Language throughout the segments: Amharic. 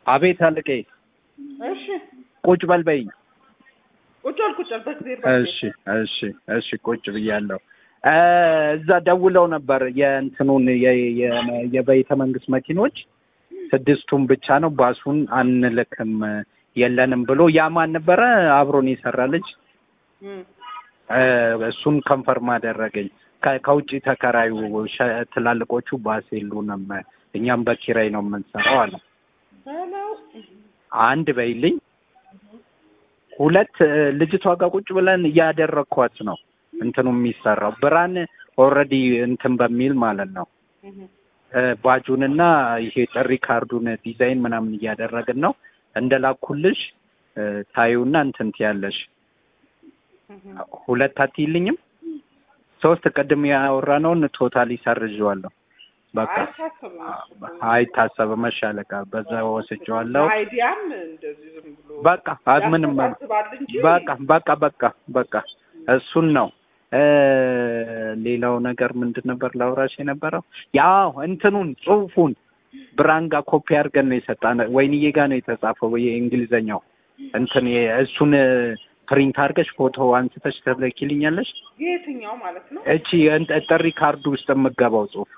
አቤት አለቄ እሺ ቁጭ በል በይኝ። ቁጭ በል ቁጭ በል በእግዜር እሺ እሺ እሺ ቁጭ ብያለሁ። እ እዛ ደውለው ነበር የእንትኑን የ- የ- የቤተ መንግስት መኪኖች ስድስቱን ብቻ ነው ባሱን አንልክም የለንም ብሎ ያ ማን ነበረ አብሮን የሰራ ልጅ እም፣ እ እሱን ከንፈርም አደረገኝ። ከ- ከውጭ ተከራዩ ሸ- ትላልቆቹ ባስ የሉንም እኛም በኪራይ ነው የምንሰራው አለ። በለው አንድ በይልኝ። ሁለት እ ልጅቷ ጋር ቁጭ ብለን እያደረግኳት ነው እንትኑ የሚሰራው ብርሃን ኦልሬዲ እንትን በሚል ማለት ነው እም፣ እ ባጁንና ይሄ ጥሪ ካርዱን ዲዛይን ምናምን እያደረግን ነው። እንደላኩልሽ እ ታዩና እንትን ትያለሽ። እም። ሁለት አትይልኝም? ሶስት ቅድም ያወራነውን ቶታሊ ሰርዤዋለሁ። በቃ አይታሰብም እሱ እኮ። አይታሰብም። መሻለቃ በዛ ወስጄዋለሁ። አይዲያም እንደዚህ ዝም ብሎ በቃ አ- ምንም ያስተሳስባል እንጂ በቃ በቃ በቃ በቃ እሱን ነው። እ ሌላው ነገር ምንድን ነበር ላውራሽ የነበረው? ያው እንትኑን ጽሁፉን ብርሃን ጋር ኮፒ አድርገን ነው የሰጣን። ወይንዬ ጋር ነው የተጻፈው የእንግሊዘኛው እንትን የ- እሱን ፕሪንት አድርገሽ ፎቶ አንስተሽ ትልኪልኛለሽ። የትኛው ማለት ነው? እቺ እንት- ጥሪ ካርዱ ውስጥ የምገባው ጽሁፍ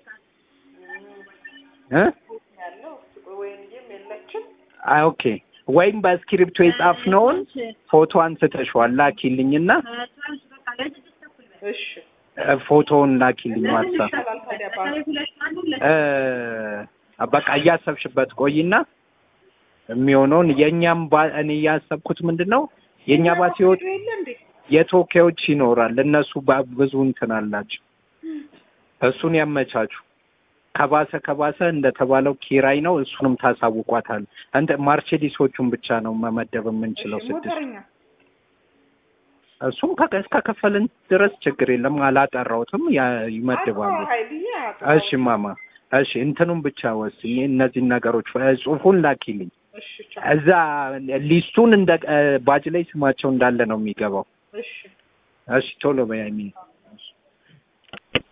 እ ያለው ወይንም የለችም። አይ ኦኬ። ወይም በእስክሪፕቶ የጻፍነውን ፎቶ አንስተሽዋል ላኪልኝና እሺ እ ፎቶውን ላኪልኝ ዋትሳፕ ይሻላል ታዲያ ባንክ እ በቃ እያሰብሽበት ቆይና የሚሆነውን የእኛም ባ- እኔ እያሰብኩት ምንድን ነው የእኛ ባስ ሲወጥ የለ እንዴ? የተወካዮች ይኖራል እነሱ ባ- ብዙ እንትን አላቸው እሱን ያመቻቹ ከባሰ ከባሰ እንደተባለው ኪራይ ነው እሱንም ታሳውቋታል እንደ ማርቼዲሶቹን ብቻ ነው መመደብ የምንችለው እሺ፣ ስድስት ሞተረኛ እሱም ከ- እስከከፈልን ድረስ ችግር የለም አላጠራሁትም ያ- ይመድባሉ አዎ፣ ኃይልዬ እሺ ማማ እሺ እንትኑን ብቻ ወስኝ እነዚህን ነገሮች እ ጽሁፉን ላኪልኝ እሺ ቻው። እዛ ሊስቱን እንደ እ ባጅ ላይ ስማቸው እንዳለ ነው የሚገባው እሺ እሺ ቶሎ በያኝ